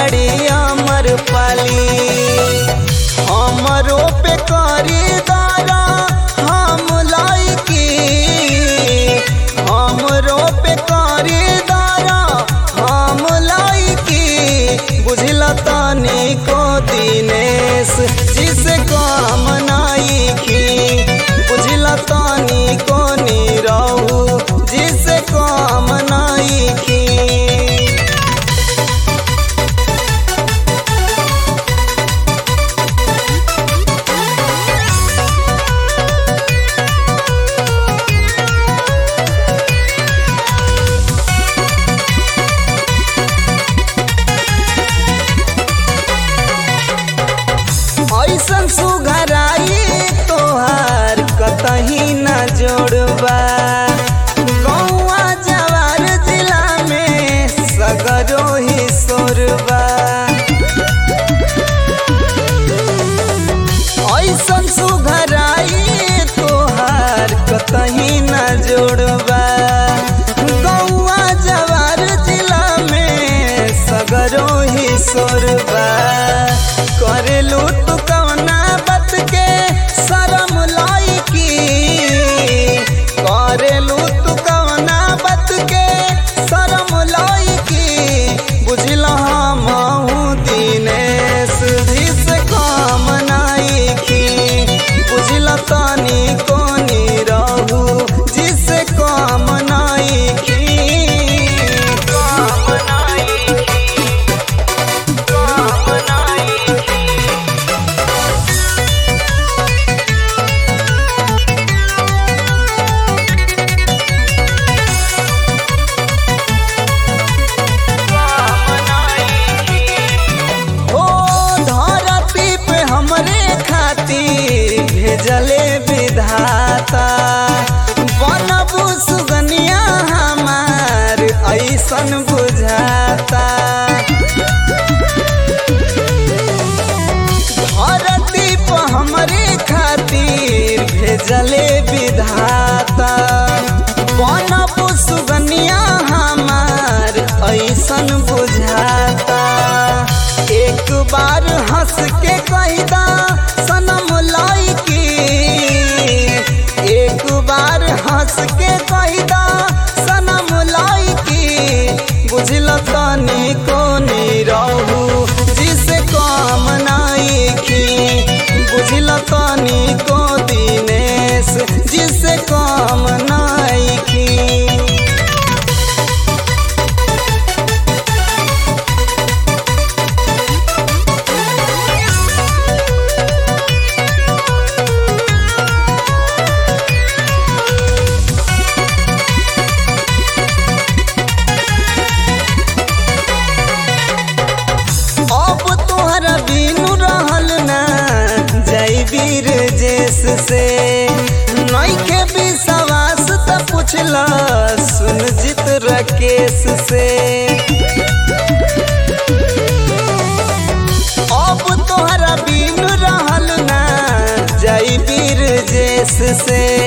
बाड़ी अमर पाली हमरो पे करी दारा हम लाइकी हमरो पे करी दारा हम लाइकी बुझला तानी को दिनेश जिसे काम नाइकी बुझला तानी को नीरहू जिसे काम नाइकी ऐसन सुघराई तोहार कतही न जोड़बा गौआ जवार जिला में सगरो ही सोरबा ऐसन सुघराई तोहार कतही न जोड़बा गौआ जवार जिला में सगरो ही सोरबा करेलू तू कवना बात के शरम लाइकी करेलू तू कवना बात के शरम लाइकी बुझला हमहू दिनेश भी से काम नाइकी बुझला तानी कोनी रहू जिसे काम नाइकी काम नाइकी काम नाइकी हो धरती पे हमरे खातिर भेजले विधाता बनबू सुगनिया हमार ऐसन बुझाता धरती पे हमरे खातिर भेजले विधाता बनबू सुगनिया हमार ऐसन बुझाता एक बार हंस के कहदा सनम लाइकी एक बार हंस के कहदा सनम लाइकी बुझल तनी को रहू जिसे काम नाइकी बुझल तनी को दिनेश जिसे काम नाइकी अब तोहरा बिनु रहल ना जय वीर जेस से नइखे विश्वास त पुछला सुन जित राकेश से अब तोहरा बिनु रहल ना जय वीर जेस से